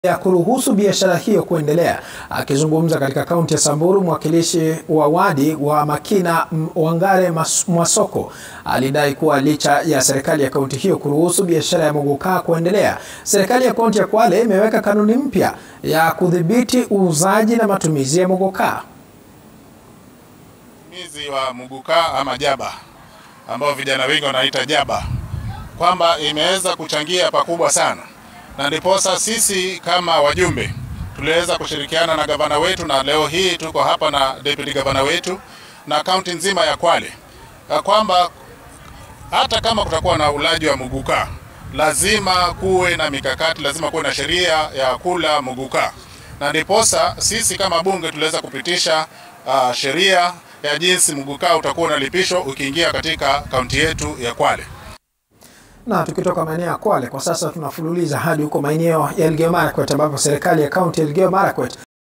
ya kuruhusu biashara hiyo kuendelea. Akizungumza katika kaunti ya Samburu, mwakilishi wa wadi wa Makina Wangare Mwasoko alidai kuwa licha ya serikali ya kaunti hiyo kuruhusu biashara ya muguka kuendelea, serikali ya kaunti ya Kwale imeweka kanuni mpya ya kudhibiti uuzaji na matumizi ya muguka. Matumizi wa muguka ama jaba ambao vijana wengi wanaita jaba, kwamba imeweza kuchangia pakubwa sana na ndiposa sisi kama wajumbe tuliweza kushirikiana na gavana wetu, na leo hii tuko hapa na deputy gavana wetu na kaunti nzima ya Kwale, ya kwamba hata kama kutakuwa na ulaji wa muguka, lazima kuwe na mikakati, lazima kuwe na sheria ya kula muguka, na ndiposa sisi kama bunge tuliweza kupitisha uh, sheria ya jinsi muguka utakuwa unalipishwa ukiingia katika kaunti yetu ya Kwale. Na tukitoka maeneo ya Kwale kwa sasa tunafululiza hadi huko maeneo ya Elgeyo Marakwet ambapo serikali ya kaunti ya Elgeyo Marakwet